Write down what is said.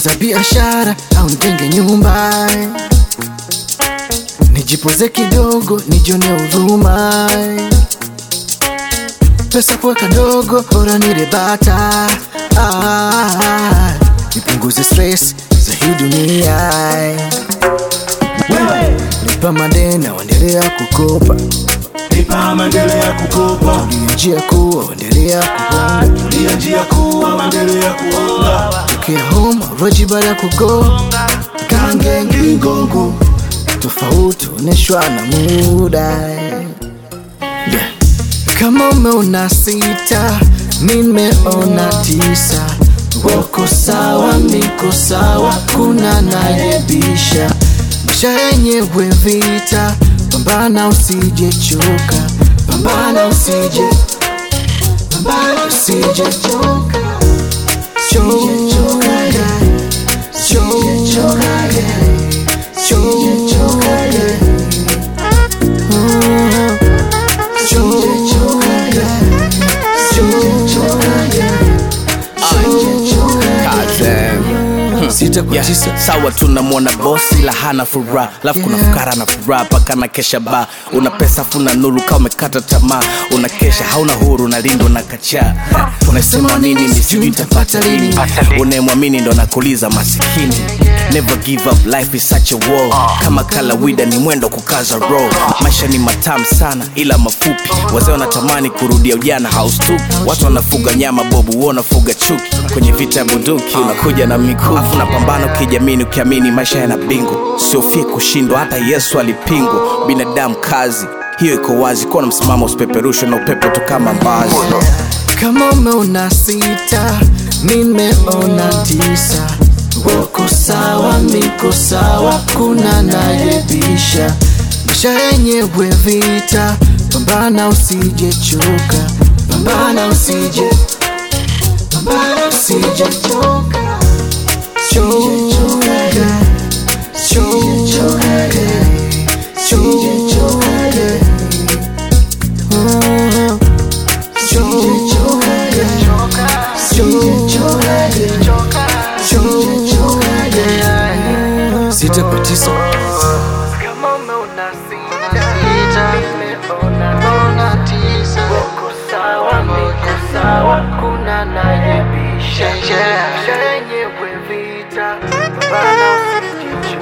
kuanza biashara au nijenge nyumba, nijipoze kidogo, nijione huruma, pesa kuweka ndogo, bora nile bata, ah, nipunguze stress za hii dunia. Lipa madeni, waendelea kukopa, Lipa maendelea kukopa, ndio njia kuu, waendelea kugonga ndio njia kuu, maendelea kuonga. tokea home roji baada ya kugonga kange ngingongo tofauti oneshwa na muda yeah. kama umeona sita nimeona tisa wako sawa niko sawa kuna nayebisha maisha yenyewe vita pambana usijechoka pambana usije pambana usijechoka sita kwa Yeah, tisa sawa tunamwona bosi la hana furaha alafu kuna Yeah. fukara na furaha paka na kesha ba una pesa funa nuru kama umekata tamaa una kesha hauna huru unalindwa na kachaa unasema nini ni sijui nitapata lini unayemwamini ndo nakuliza masikini never give up life is such a war kama kalawida ni mwendo kukaza roll maisha ni matamu sana ila mafupi wazee wanatamani kurudia ujana haustuki watu wanafuga nyama bobu huo unafuga chuki kwenye vita ya bunduki unakuja na mikufu unapambana ukijamini ukiamini maisha yana bingu siofie kushindwa hata yesu alipingwa binadamu kazi hiyo iko wazi kuwa na msimamo usipeperushwe na upepo tu kama mbazi kama umeona sita nimeona tisa wako sawa niko sawa kuna nayebisha maisha yenyewe vita pambana usijechoka pambana usije pambana usijechoka choka choka choka sita kwa tisa Kama umeona sita, nimeona tisa. Wako sawa, niko sawa, kuna nayebisha. Maisha yenyewe vita, pambana